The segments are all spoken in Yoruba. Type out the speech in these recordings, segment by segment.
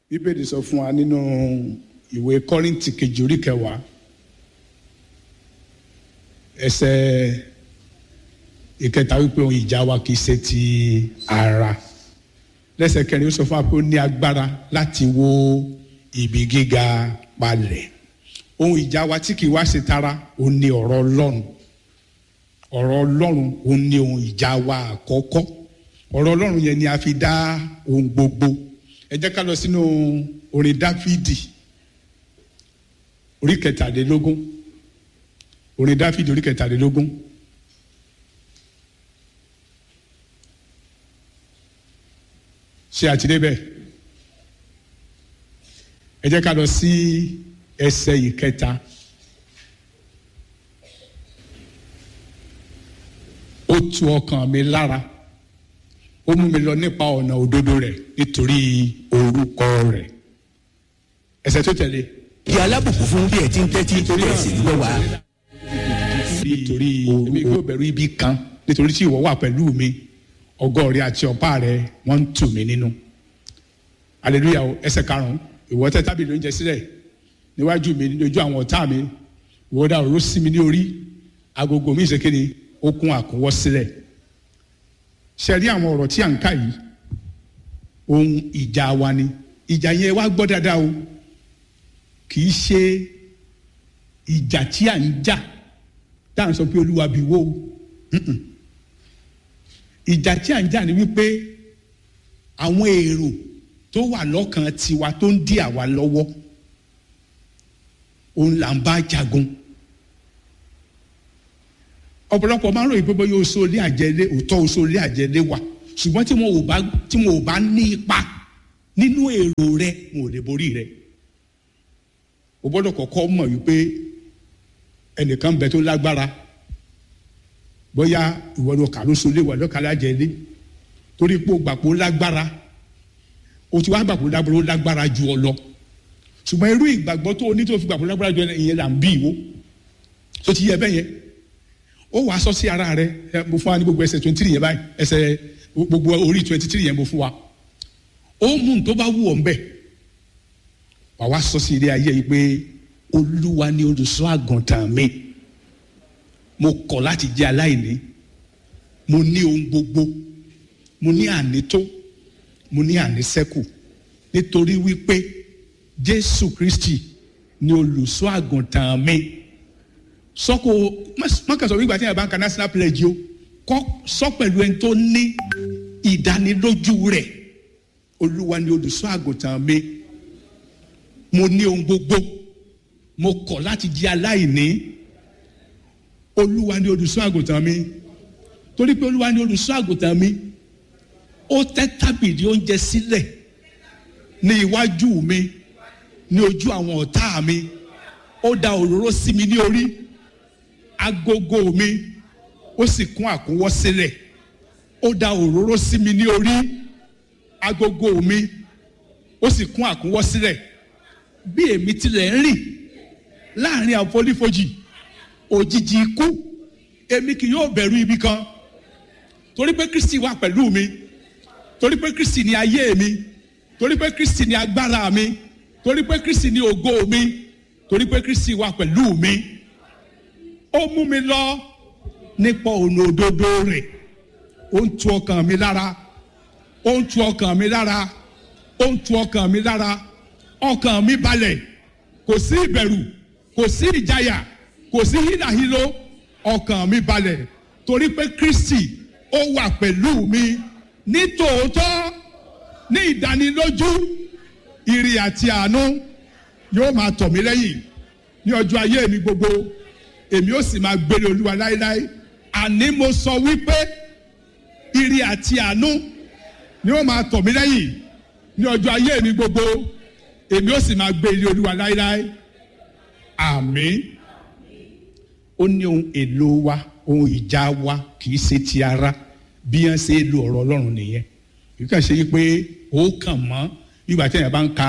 bíbélì sọ fún wa nínú ìwé kọ́rìntì kejì orí kẹwàá ẹsẹ̀ ìkẹta wípé ohun ìjà wa kì í ṣe ti ara lẹ́sẹ̀ kẹrin ó sọ fún wa pé ó ní agbára láti wó ibi gíga palẹ̀ ohun ìjà wa tí kì í wá ṣe tara ó ní ọ̀rọ̀ ọlọ́run ọ̀rọ̀ ọlọ́run ó ní ohun ìjà wa àkọ́kọ́ ọ̀rọ̀ ọlọ́run yẹn ni a fi dá ohun gbogbo ẹ jẹ́ ká lọ sínú orin dáfídì orí kẹtàlélógún orin dáfídì orí kẹtàlélógún ṣé àti débẹ̀ ẹ jẹ́ ká lọ sí ẹsẹ̀ ìkẹta ó tu ọkàn mi lára ó mú mi lọ nípa ọ̀nà òdodo rẹ̀ nítorí orúkọ rẹ̀ ẹsẹ̀ tó tẹ̀lé. kí alábùkún fún bí ẹ ti ń tẹ́tí torí ẹ̀ sì ń gbọ́ wa. nítorí èmi yóò bẹ̀rù ibi kan nítorí tí ìwọ wà pẹ̀lú mi ọgọ́ rẹ àti ọ̀pá rẹ wọ́n ń tù mí nínú. aleluya o ẹsẹ̀ karùn-ún ìwọ tẹ́ tábìlì oúnjẹ sílẹ̀ níwájú mi lójú àwọn ọ̀tá mi ìwọ dá òró sí mi ní orí agogo mi ìṣèkéde ó kún àkúnwọ́ sílẹ̀ ṣe rí àwọn ọ̀rọ̀ tí à ń kà yìí ohun ìjà wa ni ìjà yẹn wá gbọ́ dáadáa o kì í ṣe ìjà tí à ń jà tá à ń sọ pé olúwa bí wó Mm-mm. ìjà tí à ń jà ni wípé àwọn èrò tó wà lọ́kàn tiwa tó ń dí àwa lọ́wọ́ òun là ń bá jagun ọ̀pọ̀lọpọ̀ máa ń ròyìn pé bóyá oṣù ilé àjẹlé òótọ́ oṣù ilé àjẹlé wà ṣùgbọ́n tí wọn ò bá tí wọn ò bá ní ipa nínú èrò rẹ wọn ò lè borí rẹ o gbọ́dọ̀ kọ́kọ́ mọ̀ wípé ẹnìkan bẹ tó lágbára bóyá ìwọ ló kà lóṣù ilé wà lọ́kàlá àjẹlé torí pé o gbà pé ó lágbára o ti wá gbà pé ó lágbára ju ọ lọ ṣùgbọ́n irú ìgbàgbọ́ tó o ní tó fi gbà pé ó lágbára ju ọ ìyẹn là ń bí ìwó tó ti yẹ bẹ́ẹ̀ yẹn ó wàá sọ sí ara rẹ ẹ mo fún wa ní gbogbo ẹsẹ̀ twenty three yẹn báyìí ẹsẹ̀ gbogbo orí twenty three yẹn mo fún wa ó mú un tó bá wù ọ́ nbẹ wàá wá sọ sí ilé ayé yìí pé olúwa ni olùṣọ́ àgùntàn mi mo kọ̀ láti jẹ́ aláìní mo ní ohun gbogbo mo ní ànító mo ní àníṣẹ́kù nítorí wípé jésù kristi ni olùṣọ́ àgùntàn mi sọ́kò mọ́kànsọ́ wípé àti àbáǹkà national pledge o kọ́ sọ pẹ̀lú ẹni tó ní ìdánilójú rẹ̀ olúwa ni olùṣọ́ àgùntàn mi mo ní ohun gbogbo mo kọ̀ láti jẹ́ aláìní olúwa ni olùṣọ́ àgùntàn mi torí pé olúwa ni olùṣọ́ àgùntàn mi ó tẹ́ tábìlì oúnjẹ sílẹ̀ ní iwájú mi ní ojú àwọn ọ̀tá mi ó da òróró sí mi ní orí agogo mi ó sì kún àkúnwọ́ sílẹ̀ ó da òróró sí mi ní orí agogo mi ó sì kún àkúnwọ́ sílẹ̀ bí èmi tilẹ̀ ń rìn láàrin àfonífojì òjijì ikú èmi kì yóò bẹ̀rù ibi kan torí pé kristi wà pẹ̀lú mi torí pé kristi ni ayé mi torí pé kristi ni agbára mi torí pé kristi ni ògo mi torí pé kristi wà pẹ̀lú mi ó mú mi lọ nípa ọ̀nà òdodo rẹ̀ ó ń tu ọkàn mi lára ó ń tu ọkàn mi lára ó ń tu ọkàn mi lára ọkàn mi balẹ̀ kò sí ìbẹ̀rù kò sí ìjayà kò sí hílàhílò ọkàn mi balẹ̀ torí pé kristi ó wà pẹ̀lú mi ní tòótọ́ ní ìdánilójú ìrì àti àánú yóò máa tọ̀ mí lẹ́yìn ní ọjọ́ ayé mi gbogbo èmi ó sì máa gbére olúwa láéláé àní mo sọ wípé ìrì àti àánú ni ó máa tọ̀ mí lẹ́yìn ní ọjọ́ ayé mi gbogbo èmi ó sì máa gbére olúwa láéláé àmín ó ní ohun èlò wa ohun ìjà wa kì í ṣe ti ara bí wọ́n ṣe lo ọ̀rọ̀ ọlọ́run nìyẹn yìí kàn ṣe yí pé ó kàn mọ́ nígbà tí èèyàn bá ń ka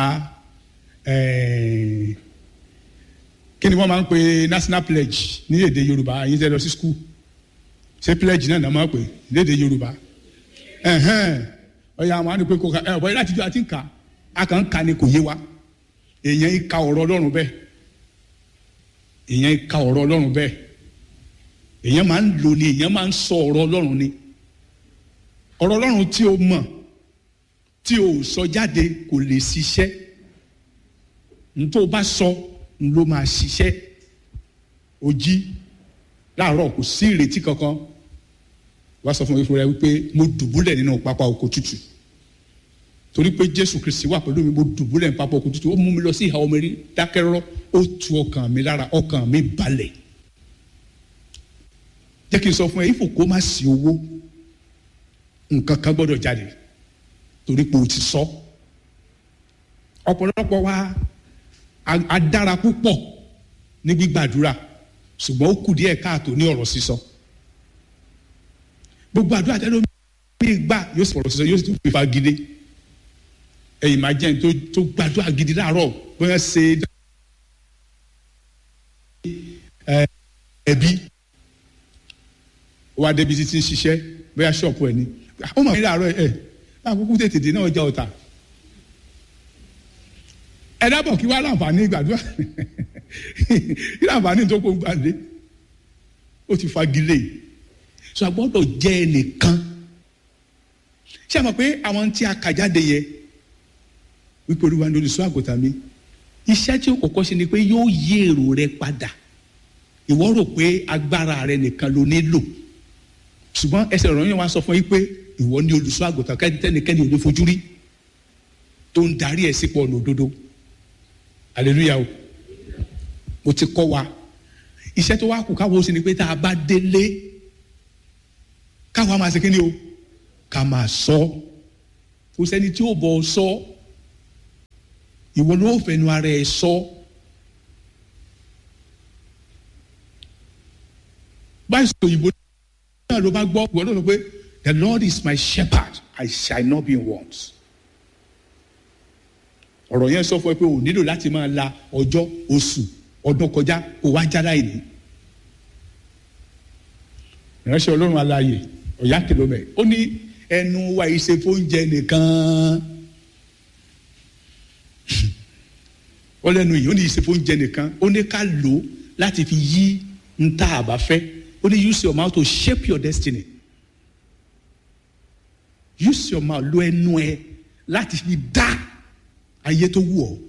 kí ni wọ́n máa ń pe national pledge ní èdè yorùbá yín tẹ́ lọ sí school ṣé pledge náà náà máa ń pè ní èdè yorùbá ọ̀yà àwọn àdìpé kò ká ẹ̀ bọ́ láti jọ àti ń kà a kàn ń ka ni kò yé wa èèyàn ń ka ọ̀rọ̀ ọlọ́run bẹ́ẹ̀ èèyàn ń ka ọ̀rọ̀ ọlọ́run bẹ́ẹ̀ èèyàn máa ń lò ní èèyàn máa ń sọ ọ̀rọ̀ ọlọ́run ni ọ̀rọ̀ ọlọ́run tí o mọ̀ tí o sọ jáde kò lè ṣiṣẹ́ ntó o bá sọ ló máa ṣiṣẹ́ o jí láàárọ̀ kò sí ìrètí kankan wá sọ fún mi fúnra wípé mo dùbúlẹ̀ nínú pápá oko tútù torí pé jésù kristi wà pẹ̀lú mi mo dùbúlẹ̀ nínú pápá oko tútù ó mú mi lọ sí ìhà omi rí dákẹ́rọ́rọ́ ó tu ọkàn mi lára ọkàn mi balẹ̀ jẹ́ kí n sọ fún ẹ ifò kó má sí owó nǹkan kan gbọ́dọ̀ jáde torí pé o ti sọ ọ̀pọ̀lọpọ̀ wa a dára púpọ̀ ní gbígbàdúrà ṣùgbọ́n ó kù díẹ̀ káàtó ní ọ̀rọ̀ sísọ gbogbo àdúrà tẹ́lẹ̀ mi gbà yóò sọ̀rọ̀ sísọ yóò sì tún fi fagilé ẹ̀yìn máa jẹ́ tó tó gbàdúrà gidi láàárọ̀ bóyá ṣe ẹbí wá débi títí ń ṣiṣẹ́ bóyá ṣọ́ọ̀pù ẹ̀ ni ó mọ̀ mí láàárọ̀ ẹ̀ láàkókò tètè dé náà ọjà ọ̀tà ẹ dábọ̀ kí wàá láǹfààní gbàdúrà kí láǹfààní tó kó gbàdé ó ti fagilé so a gbọ́dọ̀ jẹ́ ẹnìkan ṣé a mọ̀ pé àwọn tí a kà jáde yẹ wípé olúwa ní olùṣọ́ àgùntàn mi iṣẹ́ tí ó kọ́kọ́ ṣe ni pé yóò yí èrò rẹ padà ìwọ rò pé agbára rẹ nìkan ló nílò ṣùgbọ́n ẹsẹ̀ ọ̀rọ̀ yẹn wá sọ fún yín pé ìwọ ní olùṣọ́ àgùntàn kẹ́nikẹ́ni ò ní fojú rí tó ń darí ẹ̀ sípò ọ̀nà òdodo hallelujah o mo ti kọ́ wa iṣẹ́ tó wá kù káwọ́ sí ni pé tá a bá délé káwa máa ṣe kí ni o ká máa sọ kò sẹ́ni tí ó bọ̀ ọ sọ ìwọ ló fẹnu ara ẹ sọ báyìí sọ òyìnbó náà ló bá gbọ́ ìwọ náà ló pé the lord is my shepherd i shall not be in want ọ̀rọ̀ yẹn sọ fún ẹ pé o nílò láti máa la ọjọ́ oṣù ọdún kọjá kó wá jára ìní ìránṣẹ́ ọlọ́run aláàyè ọ̀yá kìlómẹ̀ ó ní ẹnu wa ìṣe fóúnjẹ nìkan ó lẹ́nu yìí ó ní ìṣe fóúnjẹ nìkan ó ní ká lò ó láti fi yí ń tá a bá fẹ́ ó ní use your mouth to shape your destiny use your mouth lo ẹnu ẹ láti fi dá ayé tó wù ọ́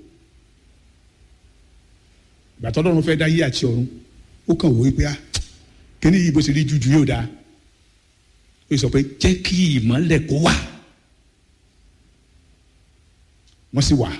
gbàtọ́ lọ́run fẹ́ dá ayé àti ọ̀run ó kàn wò ó pé ah kíní yìí bó ṣe rí jújù yóò dáa ó sọ pé jẹ́ kí ìmọ́lẹ̀ kó wà wọ́n sì wà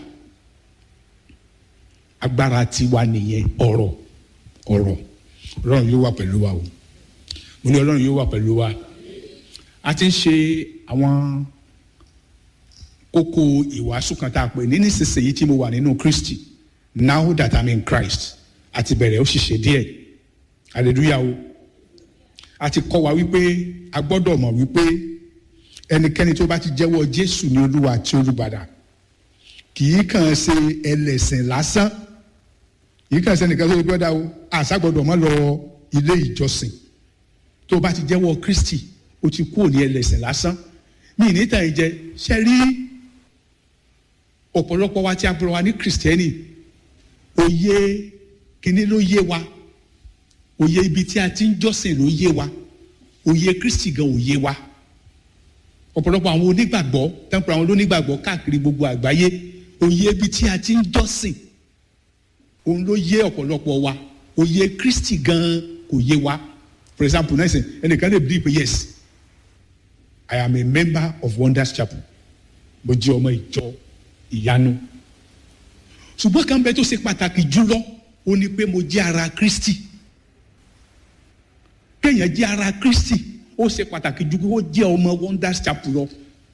agbára tiwa nìyẹn ọ̀rọ̀ ọ̀rọ̀ ọlọ́run yóò wà pẹ̀lú wa o mo ní ọlọ́run yóò wà pẹ̀lú wa a ti ń ṣe àwọn kókó ìwàásù kan tá a pè ní nísinsìnyí tí mo wà nínú Kristi now that I'm in Christ àti bẹ̀rẹ̀ ó sì ṣe díẹ̀ hallelujah o a ti kọ́ wa wípé a gbọ́dọ̀ mọ̀ wípé ẹnikẹ́ni tó bá ti jẹ́wọ́ Jésù ní Olúwa àti Olùgbàlà kì í kàn ṣe ẹlẹ́sìn lásán kì í kàn ṣe ẹnìkan tó ti gbọ́dọ̀ o àṣà gbọ́dọ̀ mọ́ lọ ilé ìjọsìn tó bá ti jẹ́wọ́ Kristi o ti kúrò ní ẹlẹ́sìn lásán mi ní tàn jẹ ṣe rí ọ̀pọ̀lọpọ̀ wa tí a bọ̀rọ̀ wa ní kìrìsìtẹ́nì òye kínní ló yé wa òye ibi tí a ti ń jọ́sìn ló yé wa òye Kristi gan ò yé wa ọ̀pọ̀lọpọ̀ àwọn onígbàgbọ́ tẹ́ǹpọ̀ àwọn onígbàgbọ́ káàkiri gbogbo àgbáyé òye ibi tí a ti ń jọ́sìn òun ló yé ọ̀pọ̀lọpọ̀ wa òye Kristi gan kò yé wa for example náà sìn ẹnìkan lè believe yes I am a member of Wonders Chapel mo jẹ́ ọmọ ìjọ ìyanu ṣùgbọ́n kan bẹ tó ṣe pàtàkì jùlọ ó ní pé mo jẹ́ ara Kristi kéèyàn jẹ́ ara Kristi ó ṣe pàtàkì jù kó jẹ́ ọmọ Wonders Chapel lọ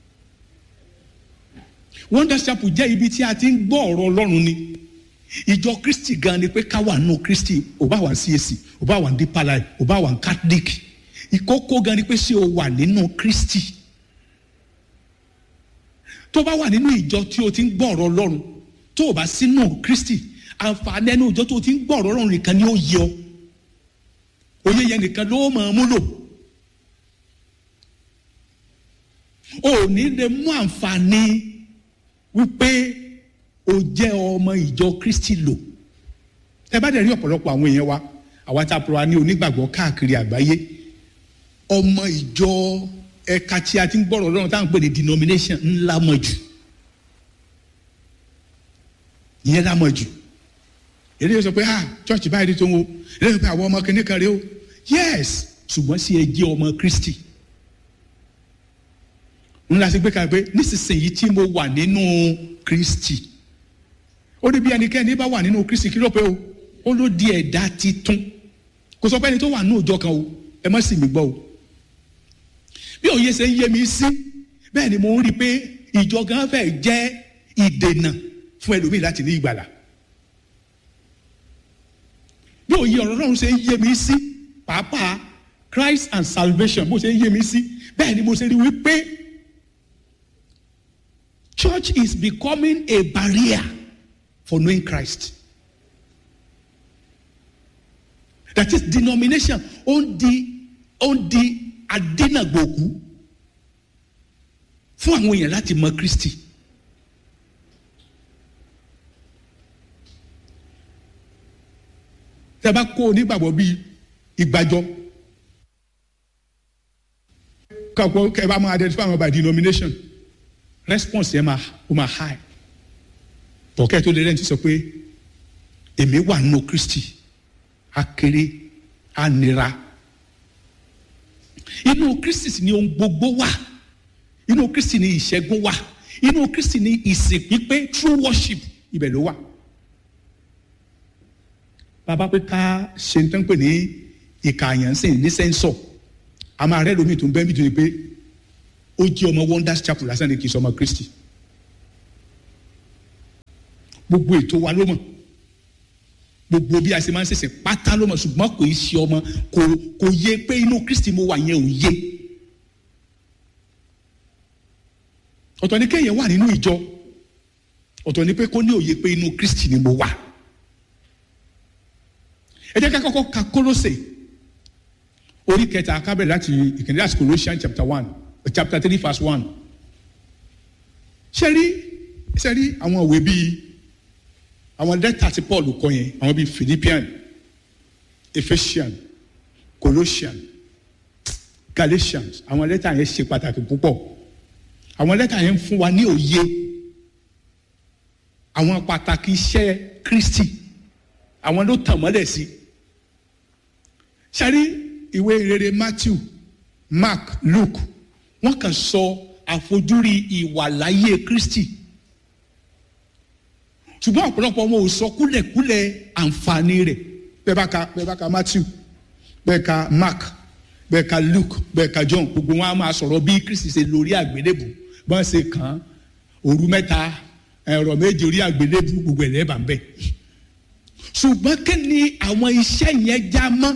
Wonders Chapel jẹ́ ibi tí a ti ń gbọ́ ọ̀rọ̀ Ọlọ́run ni ìjọ Kristi gan ni pé ká wà nù Kristi ò bá wà ní CAC ò bá wà ní Deeper Life ò bá wà ní Catholic ìkókó gan ni pé ṣé o wà nínú Kristi tó bá wà nínú ìjọ tí o ti ń gbọ́ ọ̀rọ̀ Ọlọ́run tó o bá sínú Kristi àǹfààní ẹnu ìjọ tó o ti ń gbọ́ ọ̀rọ̀ Ọlọ́run nìkan ni ó yẹ ọ òye yẹn nìkan ló máa mú lò o ò ní lè mú àǹfààní wípé o jẹ́ ọmọ ìjọ kristi lò ẹ bá dẹ̀ rí ọ̀pọ̀lọpọ̀ àwọn èèyàn wa àwa tá a pọ̀ wá ní onígbàgbọ́ káàkiri àgbáyé ọmọ ìjọ ẹ̀ka tí a ti ń gbọ́rọ̀ lọ́rùn táwọn ń pè ní denomination ńlá mọ̀ jù ìyẹn lá mọ̀ jù èdè yóò sọ pé ah church báyìí tó ń wo èdè yóò sọ pé àwọn ọmọ kìnìún kan rèé o yes ṣùgbọ́n sí ẹ jẹ́ ọmọ kristi ńlá sí gbé kalẹ̀ pé nísinsìnyí tí mo wà nínú kristi ó ní bí ẹnikẹ́ni bá wà nínú kristi kí ló pé o ó ló di ẹ̀dá titun kò sọ pé ẹni tó wà nínú ìjọ kan o ẹ má sì mí gbọ́ o bí òye ṣe ń yé mi sí bẹ́ẹ̀ ni mo ń rí i pé ìjọ gan fẹ́ jẹ́ ìdènà fún ẹlòmíì láti ní ìgbàlà bí òye ọ̀rọ̀ náà ṣe ń yé mi sí pàápàá Christ and salvation bó ṣe ń yé mi sí bẹ́ẹ̀ ni mo ṣe rí wípé church is becoming a barrier for knowing Christ. That is denomination ó ń di ó ń di adínàgbòkú fún àwọn èèyàn láti mọ Kristi. Tẹ́ bá kó onígbàgbọ́ bíi ìgbàjọ kọ́kọ́ kẹ́ bá máa identify àwọn by denomination response yẹn máa ó máa high bọ̀kẹ́ tó lè rẹ́ni ti sọ pé èmi wà nínú Kristi akéré anira inú Kristi sì ni ohun gbogbo wà inú Kristi ni ìṣẹ́gun wà inú Kristi ni ìsìn pípé true worship ibẹ̀ ló wà bàbá pé ká ṣe ń tán pè ní ìkààyàn sìn ní sẹ́ńsọ̀ a máa rẹ́ lómi tó ń bẹ́ẹ̀ bí tó ní pé ó jẹ́ ọmọ Wonders Chapel lásán ni kì í sọ ọmọ Kristi gbogbo ètò wa ló mọ̀ gbogbo bí a ṣe máa ń ṣẹ̀ṣẹ̀ pátá ló mọ̀ ṣùgbọ́n kò í ṣe ọmọ kò kò yé pé inú Kristi mo wà yẹn ò yé ọ̀tọ̀ ni kéèyàn wà nínú ìjọ ọ̀tọ̀ ni pé kó ní òye pé inú Kristi ni mo wà ẹ jẹ́ ká kọ́kọ́ ka Kólósè orí kẹta kábẹ̀ láti ìkíní láti Colossians chapter one chapter three verse one ṣe rí ṣe rí àwọn òwe bíi àwọn lẹ́tà tí Paul kọ yẹn àwọn bíi Philippian Ephesian Colossian Galatians àwọn lẹ́tà yẹn ṣe pàtàkì púpọ̀ àwọn lẹ́tà yẹn ń fún wa ní òye àwọn pàtàkì iṣẹ́ Kristi àwọn ló tàn mọ́lẹ̀ sí ṣárí ìwé ìrere Matthew Mark Luke wọ́n kàn sọ àfojúrí ìwàláyé Kristi ṣùgbọ́n ọ̀pọ̀lọpọ̀ wọn ò sọ kúlẹ̀kúlẹ̀ àǹfààní rẹ̀ bẹ́ẹ̀ bá ka bẹ́ẹ̀ bá ka Matthew bẹ́ẹ̀ ka Mark bẹ́ẹ̀ ka Luke bẹ́ẹ̀ ka John gbogbo wọn á máa sọ̀rọ̀ bí Kristi ṣe lórí àgbélébù bọ́n ṣe kàn án òru mẹ́ta ẹ̀rọ méje orí àgbélébù gbogbo ẹ̀rẹ́ bá ń bẹ̀. ṣùgbọ́n kí ni àwọn iṣẹ́ yẹn já mọ́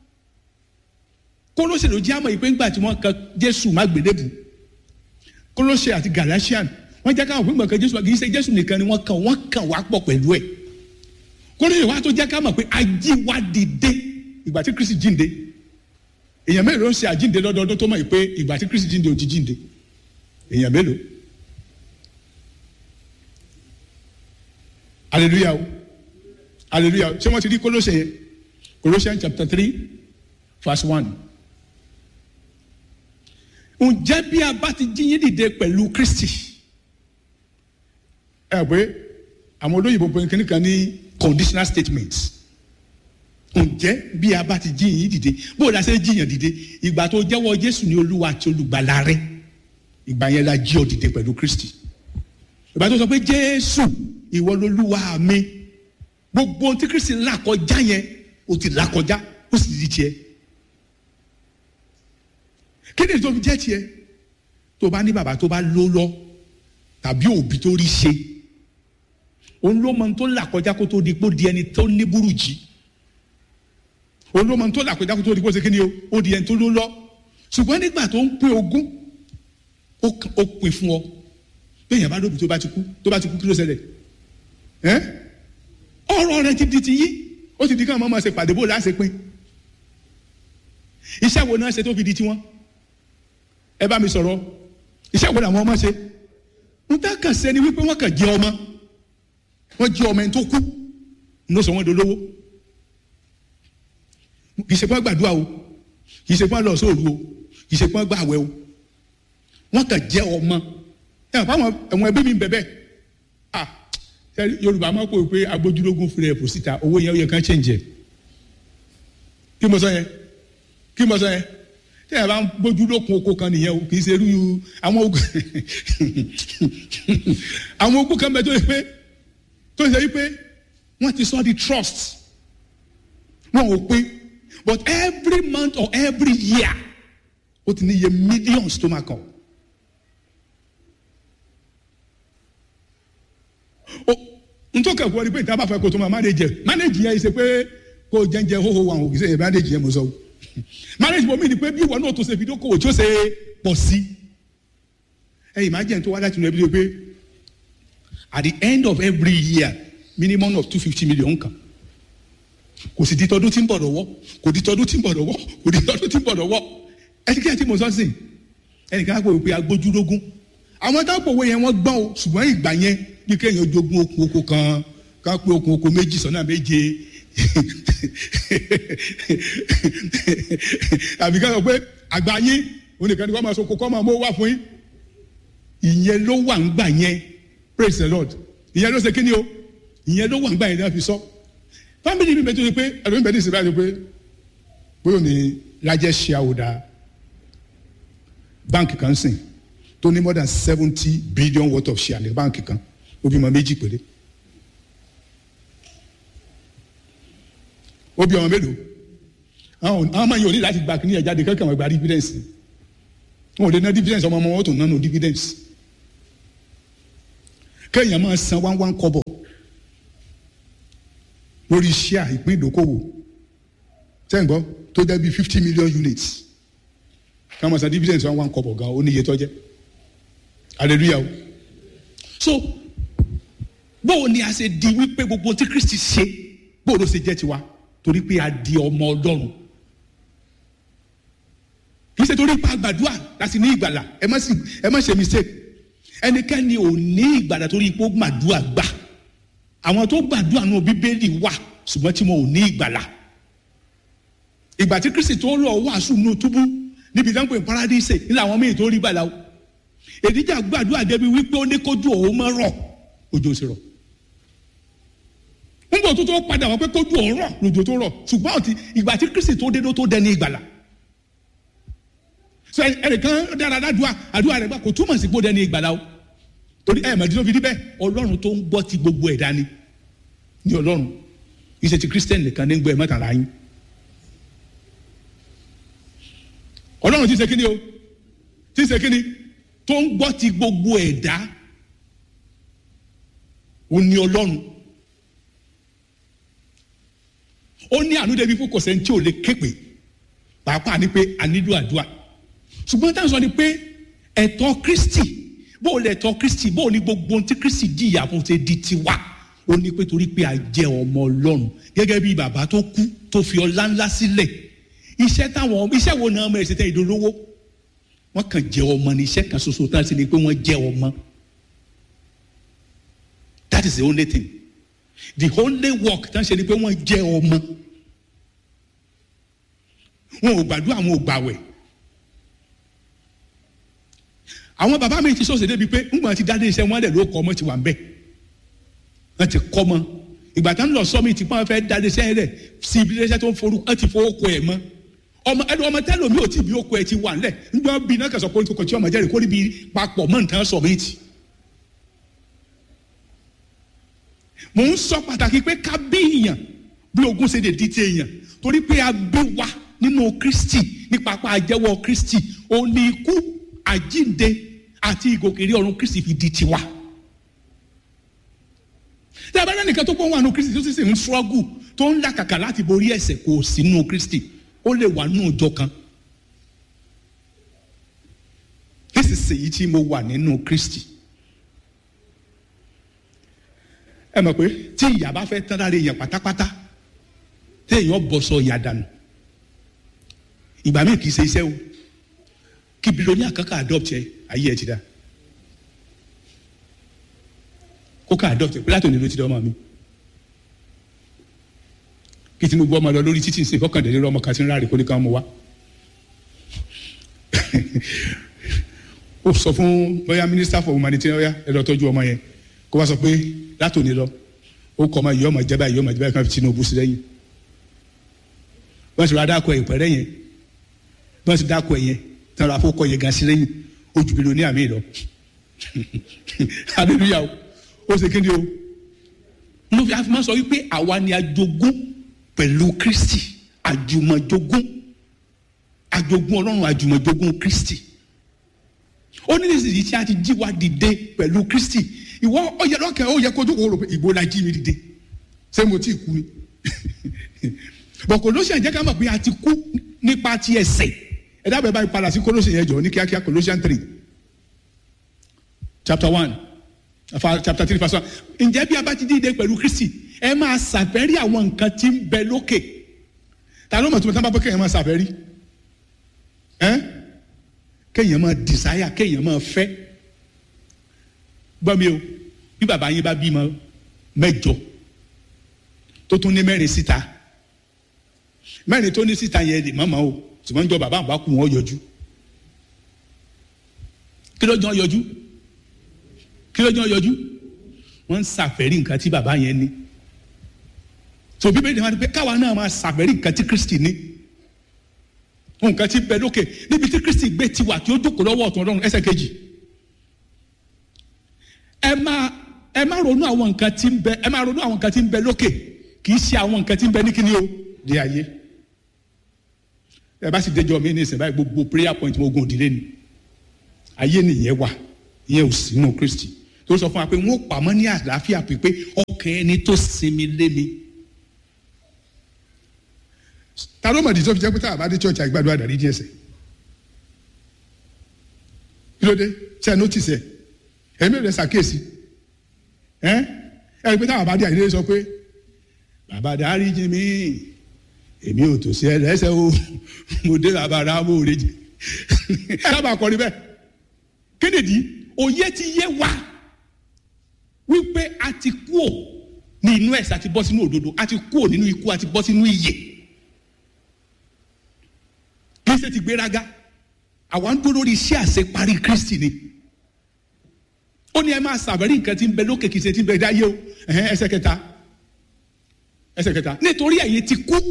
Kólósè ló já mọ́ ìpé ńgbà tí wọ́n kan Jésù má gbélébù Kólósè àti Galatian wọ́n jẹ́ káwọn fúngbọ̀n kan Jésù kì í ṣe Jésù nìkan ni wọ́n kàn wọ́n kàn wá pọ̀ pẹ̀lú ẹ̀ Kólósè wa tó jẹ́ ká mọ̀ pé ajíwá dìde ìgbà tí Kristi jíǹde èèyàn mélòó ń ṣe àjíǹde lọ́dọọdún tó mọ̀ pé ìgbà tí Kristi jíǹde ò ti jíǹde èèyàn mélòó hallelujah o hallelujah ṣé wọ́n ti rí Kólósè yẹn Colossians chapter three verse one ǹjẹ́ bí a bá ti jí yín dìde pẹ̀lú Kristi ẹ pé àwọn olóyìnbó pé kíní kan ní conditional statements ǹjẹ́ bí a bá ti jí yín dìde bó o la ṣe jíyàn dìde ìgbà tó jẹ́wọ́ Jésù ní Olúwa àti olùgbàlà rẹ ìgbà yẹn la jí ọ dìde pẹ̀lú Kristi ìgbà tó sọ pé Jésù ìwọ lolúwa mi gbogbo ohun tí Kristi là kọjá yẹn o ti là kọjá ó sì di tiẹ̀ kí ni tó fi jẹ́ tiẹ̀ tó bá ní bàbá tó bá ló lọ tàbí òbí tó rí ṣe òun ló mọ tó là kọjá kó tó di pé ó di ẹni tó ní burújí òun ló mọ tó là kọjá kó tó di pé ó ṣe kí ni o ó di ẹni tó ló lọ ṣùgbọ́n nígbà tó ń pín ogún ó pín fún ọ bẹ́ẹ̀ yẹn bá lóbi tó bá ti kú tó bá ti kú kí ló ṣẹlẹ̀ ẹ́ ọ̀rọ̀ rẹ ti di ti yí ó ti di káwọn ọmọ ṣe pàdé bó láṣẹ pín iṣẹ́ wo náà ṣe tó fi di tiwọn ẹ bá mi sọ̀rọ̀ iṣẹ́ wo làwọn ọmọ ṣe ń tá kàn sẹ́ni wípé wọ́n kàn jẹ́ ọmọ wọ́n jí ọmọ ẹni tó kú ní ó sọ wọ́n dolówó kì í ṣe pé wọ́n gbàdúrà o kì í ṣe pé wọ́n lọ sóòru o kì í ṣe pé wọ́n gbàwẹ̀ o wọ́n kàn jẹ́ ọmọ ẹ̀ wọ́n fáwọn ẹ̀wọ̀n ẹbí mi ń bẹ̀bẹ̀ ah yorùbá máa kó o pé agbójúlógún fúnra ẹ̀ kò síta owó yẹn ó yẹ kán change ẹ̀ kí mo sọ yẹn kí mo sọ yẹn tí ẹ bá ń gbójú lókun oko kan nìyẹn o kì í ṣe irú àwọn ogun àwọn ogun kan bẹ tó yẹ pé tó yẹ pé wọ́n ti sọ di trust wọn ò pé but every month or every year ó ti ní iye millions tó máa kàn. ntọ́ka ìwọ ni pé ìta bá fẹ́ kó tó máa manage manage yẹn ṣe pé kó jẹ́njẹ́ hóhó wa òkè sẹ́yìn manage yẹn mo sọ o marriage bomi ni pé bí ìwọ náà tó ṣe fi dókòwò tí ó ṣe pọ̀ sí ẹ imagine tó wá láti inú ẹbí ló pé at the end of every year minimum of two fifty million kan kò sì di tọdún tí ń bọ̀ lọ́wọ́ kò di tọdún tí ń bọ̀ lọ́wọ́ kò di tọdún tí ń bọ̀ lọ́wọ́ ẹnikẹ́ni tí mo sọ sí ẹnìkan á pè pé agbójúlógún àwọn táwọn òwe yẹn wọ́n gbọ́n o ṣùgbọ́n ìgbà yẹn bí kéèyàn jogún okun oko kan ká pé okun oko méjì sọ́nà méje àbí ká sọ pé àgbà yín oníkan ni wọ́n máa so kókó máa mú wá fún yín ìyẹn ló wà ń gbà yẹn praise the lord ìyẹn ló ṣe kí ni o ìyẹn ló wà ń gbà yẹn náà fi sọ family mi bẹ tó ṣe pé ẹ̀rọ mi bẹ ní ìsìn báyìí pé bóyá ní largest shareholder báńkì kan sìn tó ní more than seventy billion worth of share ní báńkì kan ó bímọ méjì péré ó bí ọmọ mélòó àwọn ọmọ yìí ò ní láti gba kíní ẹ̀ jáde kankan wọn gba dividends wọn ò lè ná dividends ọmọ ọmọ wọn tó nánú dividends kéèyàn máa san one one kọ́bọ̀ lórí share ìpín ìdókòwò sẹ́ǹgbọ́ tó jẹ́ bí fifty million units ká máa san dividends one one kọ́bọ̀ gan ó ní iye tó jẹ́ hallelujah o so bóò ni a ṣe di wípé gbogbo tí Kristi ṣe bóò ló ṣe jẹ́ tiwa torí pé a di ọmọ Ọlọ́run kì í ṣe torí pa gbàdúrà láti ní ìgbàlà ẹ má sì ẹ má ṣe mistake ẹnikẹ́ni ò ní ìgbàlà torí pé ó gbàdúrà gbà àwọn tó gbàdúrà nù bíbélì wà ṣùgbọ́n tí wọn ò ní ìgbàlà ìgbà tí Kristi tó lọ wàásù nù túbú níbi ìdánwò paradíṣe nílẹ̀ àwọn míì tó rí gbàlà o èdíjà gbàdúrà débi wípé ó ní kójú òun mọ́ rọ̀ òjò sì rọ̀ nígbà tó tó padà wọ́n pé kójú òun rọ̀ lòjò tó rọ̀ ṣùgbọ́n àti ìgbà tí Kristi tó dé ló tó dẹni ìgbàlà sọ ẹnìkan dára dádùá àdúrà rẹ̀ gbà kò túmọ̀ sí pé ó dẹni ìgbàlà o torí ẹ̀ mọ̀dí tó fi rí bẹ́ẹ̀ ọlọ́run tó ń gbọ́ ti gbogbo ẹ̀dá ni ní ọlọ́run ìṣe ti Christian nìkan ní gbọ́ ẹ̀ mọ́tàlá yín ọlọ́run ti ṣe kíni o ti ṣe kíni tó ń gbọ́ ti gbogbo ẹ̀dá ó ní ọlọ́run ó ní àánú débi fún kòsẹ́ tí ò lè képe pàápàá ni pé a nílò àdúrà ṣùgbọ́n táwọn sọ ni pé ẹ̀tọ́ Kristi bó o lè tọ́ Kristi bó o ní gbogbo ohun tí Kristi jìyà fún ṣe di tiwa ó ní pé torí pé a jẹ́ ọmọ ọlọ́run gẹ́gẹ́ bí bàbá tó kú tó fi ọlá ńlá sílẹ̀ iṣẹ́ táwọn iṣẹ́ wo náà ọmọ ẹ̀ ṣe tẹ́ ìdólówó wọ́n kàn jẹ́ ọmọ ní iṣẹ́ kan ṣoṣo tá a sì ní pé wọ́n jẹ́ ọmọ that is the only thing the only work tá a ṣe ni pé wọ́n jẹ́ ọmọ wọn ò gbàdúrà wọn ò gbàwẹ̀ àwọn bàbá mi ti sọ̀sẹ̀ débi pé ńgbà tí dáadé iṣẹ́ wọn lẹ̀ ló kọ́ ọmọ ti wà ń bẹ̀ wọ́n ti kọ́ ọmọ ìgbà tá ń lọ sọ́mi tí wọ́n fẹ́ dáadé iṣẹ́ rẹ̀ sí ibi iṣẹ́ tó ń forú wọ́n ti fowó kọ ẹ̀ mọ́ ọmọ ẹni ọmọ tẹ́lẹ̀ mi ò tí bí ó kọ ẹ̀ ti wà ńlẹ̀ ńgbà bí náà kẹsàn-án kórìkò kò tí ọmọ jẹ́rìí kórìí bí papọ̀ mọ́ nǹkan sọ méjì. mò ń sọ pàtàkì pé ká bí èèyàn bí ogún ṣe lè di ti èèyàn torí pé a bí wa nínú Kristi nípa pa àjẹwọ́ Kristi òun ni ikú àjínde àti ìgòkèrè ọ̀run Kristi fi di tiwa. tí a bá rẹ́ nìkan tó pọ̀ wà nínú Kristi tó sì sì ń ṣọ́gù tó ń làkàkà láti borí ẹ̀ṣẹ̀ kò sí nínú Kristi ó lè wà nínú ìjọ kan. nísinsìnyí tí mo wà nínú Kristi. ẹ mọ̀ pé tí ìyá bá fẹ́ tán lára èèyàn pátápátá tí èèyàn bọ̀ sọ ìyá dànù ìgbà míì kì í ṣe iṣẹ́ o kí bilóní àkàkà adopt ẹ ayé ẹ ti dá ó kàn adopt pé látòní ló ti dọ́ ọmọ mi kí Tinubu ọmọ lọ lórí títí ń ṣe fọkàndínlẹ́rọ ọmọ kan tí ń ráre kó ní ká mọ wá ó sọ fún bóyá minister for humanitarian ọyá ẹ lọ tọ́jú ọmọ yẹn kó wá sọ pé látòní lọ ó kọ́ ọmọ yìí ọmọ jẹ́ báyìí ọmọ jẹ́ báyìí kan fi Tinubu sí lẹ́yìn wọ́n ti rà dákọ̀ ẹ̀ pẹ̀rẹ́ yẹn wọ́n ti dákọ̀ ẹ̀ yẹn tí wọ́n rà fọ́kọ̀ yẹn gan sí lẹ́yìn ó ju bílíọ̀nù ní àmì lọ hallelujah ó ṣe kéde o mo fi àfimọ́ sọ wípé àwa ni ajogún pẹ̀lú Kristi àjùmọ̀jogún àjogún Ọlọ́run àjùmọ̀jogún Kristi ó ní nísìsiyìí tí a ti jí wa dìde pẹ̀lú Kristi ìwọ ó yẹ lọ́kàn ó yẹ kójú kó rò pé ìbò la jí mi dìde ṣé mo ti kú ni bọ̀ Colossians jẹ́ ká mọ̀ pé a ti kú nípa ti ẹ̀ṣẹ̀ ẹ dábàá báyìí padà sí Colossians yẹn jọ ní kíákíá Colossians three chapter one chapter three verse one ǹjẹ́ bí a bá ti dìde pẹ̀lú Kristi ẹ máa ṣàfẹ́rí àwọn nǹkan tí ń bẹ lókè ta ló mọ̀ tó mọ̀ tá bá bọ́ kéèyàn máa ṣàfẹ́rí ẹ́ kéèyàn máa desire kéèyàn máa fẹ́ gbọ́ mi o bí bàbá yín bá bímọ mẹ́jọ tó tún ní mẹ́rin síta mẹ́rin tó ní síta yẹn lè mọ̀mọ́ o ṣùgbọ́n jọ bàbá àbá kù wọ́n yọjú kí ló jọ yọjú kí ló jọ yọjú wọ́n ń ṣàfẹ́rí nǹkan tí bàbá yẹn ní so bíbélì máa ń pẹ́ káwa náà máa ṣàfẹ́rí nǹkan tí Kristi ní nǹkan tí bẹ lókè níbi tí Kristi gbé tiwa tí ó jókòó lọ́wọ́ ọ̀tún Ọlọ́run ẹsẹ̀ kejì ẹ máa ẹ máa ronú àwọn nǹkan tí ń bẹ ẹ máa ronú àwọn nǹkan tí ń bẹ lókè kì í ṣe àwọn nǹkan tí ń bẹ ní kíni o di ayé ẹ bá sì déjọ mi ní ìsìn báyìí gbogbo prayer point mo gun òdìlé ni ayé nìyẹn wà ìyẹn ò sínú Kristi tó sọ fún wa pé wọn ò pamọ́ ní àlàáfíà pípé ọkàn ẹni tó sinmi lé mi ta ló mọ̀ di tó fi jẹ́ pé táwọn bá dé church àgbàdo àdàrí díẹ̀ sẹ̀ kí ló dé ṣe ẹ notice ẹ ẹ̀mí rẹ̀ ṣàkíyèsí ẹ ẹ rí i pé táwọn bá dé àyè sọ pé bàbá dáríjì mí èmi ò tó sí ẹ lẹ́sẹ̀ o mo dé bàbá rà mo rè jì ẹ sábà kọrin bẹ́ẹ̀ kédèdí òye ti yé wa wípé a ti kú ò ní inú ẹ̀sẹ̀ àti bọ́ sínú òdodo a ti kú ò nínú ikú àti bọ́ sínú ìyè kí ṣe ti gbéraga àwa ń dúró lórí iṣẹ́ àṣeparí Kristi ni ó ní ẹ máa ṣàbẹ̀rí nǹkan tí ń bẹ lókè kìí ṣe tí ń bẹ dáyé o ẹsẹ̀ kẹta ẹsẹ̀ kẹta nítorí ẹ̀yin ti kú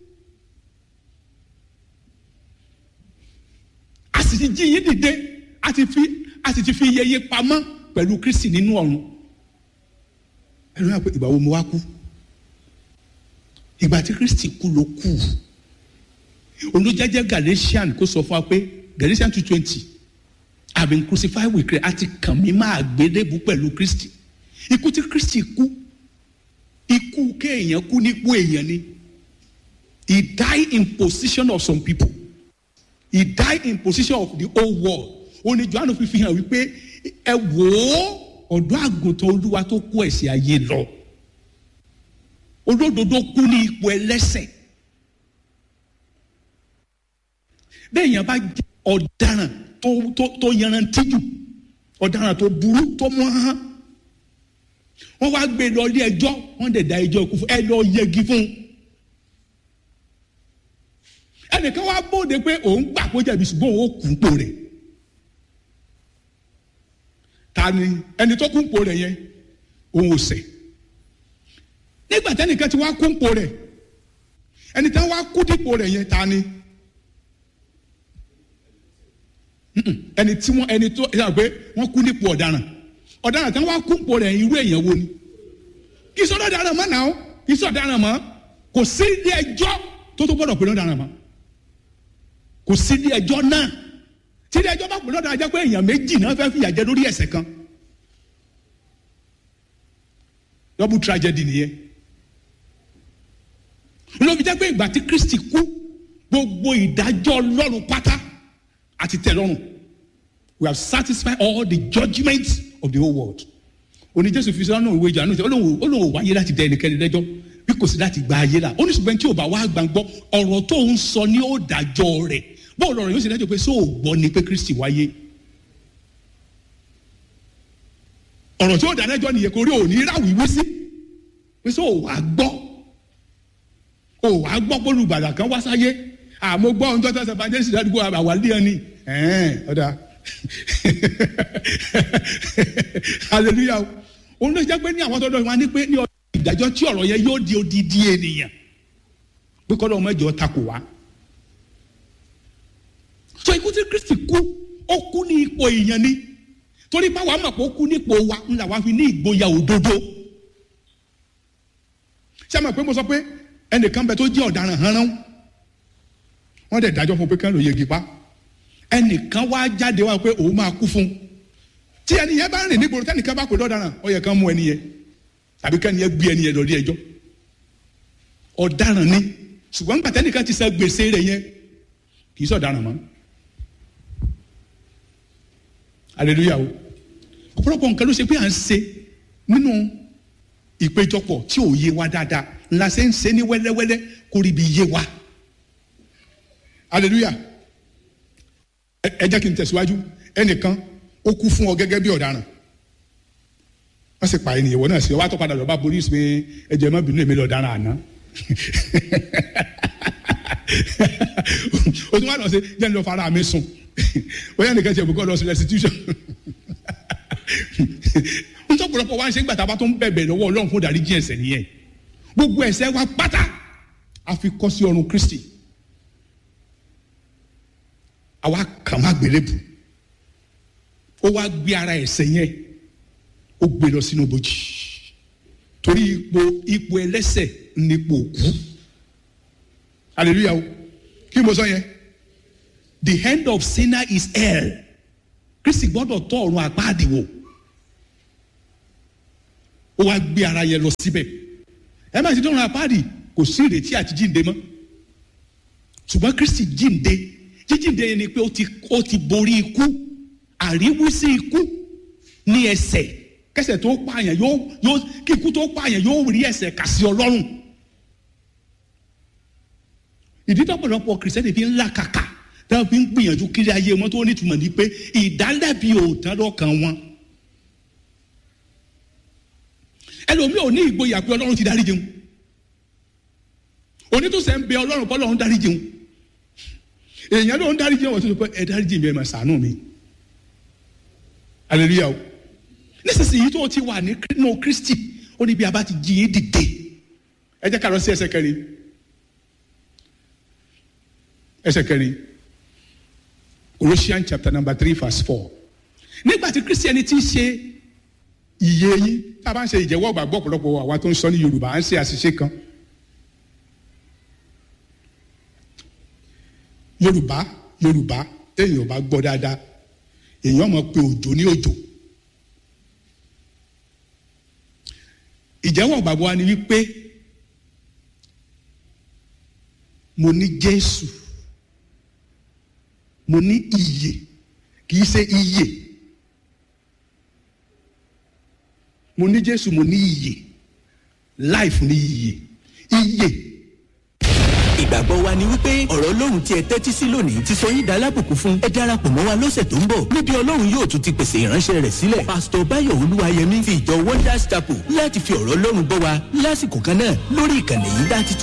a sì ti jí yín dìde a ti fi a sì ti fi iyeye pamọ́ pẹ̀lú Kristi nínú ọ̀run ẹnu yà pé ìgbà wo mo wá kú ìgbà tí Kristi kú ló kú olùjẹjẹ Galatian kó sọ fún wa pé Galatian two twenty I have been crucified with Christ àti kàn mí máa gbélébù pẹ̀lú Kristi ikú tí Kristi kú ikú kéèyàn kú nípò èèyàn ni he died in position of some people he died in position of the whole world òní Jòhánù fi fi hàn wípé ẹ wò ó ọ̀dọ́ àgùntàn Olúwa tó kó ẹ̀ṣẹ̀ ayé lọ olódodo kú ní ipò ẹlẹ́ṣẹ̀ bẹ́ẹ̀ yẹn bá jẹ́ ọ̀daràn tó tó tó yanrantí jù ọ̀daràn tó burú tó mọ́ hán wọ́n wá gbé lọ ilé ẹjọ́ wọ́n dẹ̀ da ẹjọ́ ikú fún ẹ lọ yẹgi fún un ẹnìkan wá bóde pé òun gbà kó jẹ̀bi ṣùgbọ́n òun ó kú pò rẹ̀ ta ni ẹni tó kú pò rẹ̀ yẹn òun ò ṣẹ̀ nígbà tẹ́nìkan ti wá kú pò rẹ̀ ẹni tí wọ́n wá kú dípò rẹ̀ yẹn ta ni. ẹni tí wọn ẹni tó ẹ pé wọn kú nípò ọ̀daràn ọ̀daràn tí wọn kú nípò rẹ̀ irú èèyàn wo ni kì í sọdọ ọ̀daràn mọ́ náà kì í sọ ọ̀daràn mọ́ kò sí ilé ẹjọ́ tó tó gbọ́dọ̀ pè lọ́daràn mọ́ kò sí ilé ẹjọ́ náà tí ilé ẹjọ́ bá pè lọ́daràn jẹ́ pé èèyàn méjì náà fẹ́ẹ́ fìyà jẹ lórí ẹ̀ṣẹ̀ kan double tragedy nìyẹn lóbi jẹ́ pé ìgbà tí Kristi kú gbogbo ìdájọ́ Ọlọ́run pátá àti tẹ́lọ́rùn we have satisfied all the judgments of the whole world oní jésù fi sọ́nà òwe ìjà náà olóhùn olóhùn wáyé láti dẹ ẹnikẹ́ni lẹ́jọ́ bí kò sí láti gba ayé la oníṣùgbọ́n tí ò bá wá gbàgbọ́ ọ̀rọ̀ tó ń sọ ní ó dájọ́ rẹ̀ bó lọ́rọ̀ yóò sì dájọ́ pé sóò gbọ́ ni pé kristi wáyé ọ̀rọ̀ tí ó dánájọ́ nìyẹn kò rí òní ráwìí sí pé sọ ò wá gbọ́ ò wá gbọ́ pé olùgbàlà kan wá sáyé àmọ́ gbọ́ ohun tó tọ́ sẹ́fà jẹ́ ìsìlẹ̀ àdúgbò àwàlẹ́ ẹni ọ̀dà hallelujah òun ló jẹ́ pé ní àwọn tọ́jọ́ wọn ní pé ní ọjọ́ ìdájọ́ tí ọ̀rọ̀ yẹn yóò di odidi ènìyàn pé kọ́ lọ́wọ́ mẹ́jọ takò wá. so ikú tí Kristi kú ó kú ní ipò èèyàn ni torí báwa mọ̀ pé ó kú nípò wa ńlá wa fi ní ìgboyà òdodo. ṣé àmọ̀ pé mo sọ pé ẹnìkan bẹ tó jẹ́ ọ̀daràn hánrán wọ́n dẹ̀ dájọ́ fún pé kán ló yegi pa ẹnìkan wá jáde wá pé òun máa kú fún tí ẹni yẹn bá rìn nígboro tẹnìkan bá pè lọ́daràn ó yẹ kán mú ẹni yẹn tàbí kẹ́ni yẹn gbé ẹni yẹn lọ rí ẹjọ́ ọ̀daràn ni ṣùgbọ́n nígbà tẹ́nìkan ti san gbèsè rẹ̀ yẹn kì í sọ̀daràn mọ́ hallelujah o ọ̀pọ̀lọpọ̀ nǹkan ló ṣe pé à ń ṣe nínú ìpéjọpọ̀ tí ò yé wa dáadáa ńlá ṣe ń ṣe ní wẹ́lẹ́wẹ́lẹ́ kó rí ibi yé wa hallelujah ẹ jẹ́ kí n tẹ̀síwájú ẹnìkan ó kú fún ọ gẹ́gẹ́ bí ọ̀daràn wọ́n sì pa ènìyàn wọ́n náà sí ọ wá tó padà lọ bá polisi pé ẹjẹ má bínú èmi lọ dára àná o tún wá lọ sí jẹ́ ní lọ fara mi sùn bóyá nìkan ṣe ìbùkọ́ lọ sí restitution ntọ́pọ̀lọpọ̀ wá ń ṣe ń gbàtà bá tó ń bẹ̀bẹ̀ lọ́wọ́ ọlọ́run fún ìdáríjì ẹ̀ṣẹ̀ nìyẹn gbogbo ẹ̀ṣẹ̀ wa pátá a fi kọ́ sí ọrùn Kristi àwa kàn má gbélébù ó wá gbé ara ẹ̀ṣẹ̀ yẹn ó gbé lọ sínú bòjì torí ipò ipò ẹlẹ́ṣẹ̀ nípò òkú hallelujah o kí mo sọ yẹn the end of sinner is hell Kristi gbọ́dọ̀ tọ́ ọ̀run àpáàdì wò ó wá gbé ara yẹn lọ síbẹ̀ ẹ má ti dọ́run àpáàdì kò sí ìrètí àti jíǹde mọ́ ṣùgbọ́n Kristi jíǹde jíjíǹde yẹn ni pé ó ti ó ti borí ikú àríwísí ikú ní ẹsẹ̀ kẹsẹ̀ tó pààyàn yóò yóò kí ikú tó pààyàn yóò rí ẹsẹ̀ kà sí ọlọ́run ìdí tọ́pọ̀lọpọ̀ kìrìsìtẹ́nì fi ń là kàkà táwọn fi ń gbìyànjú kiri ayé wọn tó nítumọ̀ ní pé ìdálẹ́bi ò tán lọ́kàn wọn ẹlòmíì ò ní ìgboyà pé ọlọ́run ti dárí jẹun onítòsẹ̀ ń bẹ ọlọ́run kọ́ ọlọ́run dárí jẹun èèyàn ló ń dárí jẹun wọ́n tó sọ pé ẹ dárí jẹun ẹ máa ṣàánú mi hallelujah o nísinsìnyí tó o ti wà nínú kristi ó ní bí a bá ti jí yín dìde ẹ jẹ́ ká lọ sí ẹsẹ̀ kẹrin ẹsẹ̀ kẹrin Colossians chapter number three verse four nígbà tí kristi ẹni tí ń ṣe iye yín tá a bá ń ṣe ìjẹ́wọ́ gbàgbọ́ ọ̀pọ̀lọpọ̀ àwa tó ń sọ ní yorùbá à ń ṣe àṣìṣe kan yorùbá yorùbá téèyàn bá gbọ́ dáadáa èèyàn mọ̀ pé òjò ní òjò ìjẹ́wọ́ gbàgbọ́ wa ni wípé mo ní Jésù mo ní iyè kì í ṣe iyè mo ní Jésù mo ní iyè life ní iyè iyè ìgbàgbọ́ wa ni wípé ọ̀rọ̀ ọlọ́run tí ẹ tẹ́tí sí lónìí ti sọ yín dalábùkún fún ẹ darapọ̀ mọ́ wa lọ́sẹ̀ tó ń bọ̀ níbi ọlọ́run yóò tún ti pèsè ìránṣẹ́ rẹ̀ sílẹ̀ pásítọ̀ báyọ̀ olúwayẹmí fi ìjọ wonders chapel láti fi ọ̀rọ̀ ọlọ́run bọ́ wa lásìkò kan náà lórí ìkànnì yìí láti tún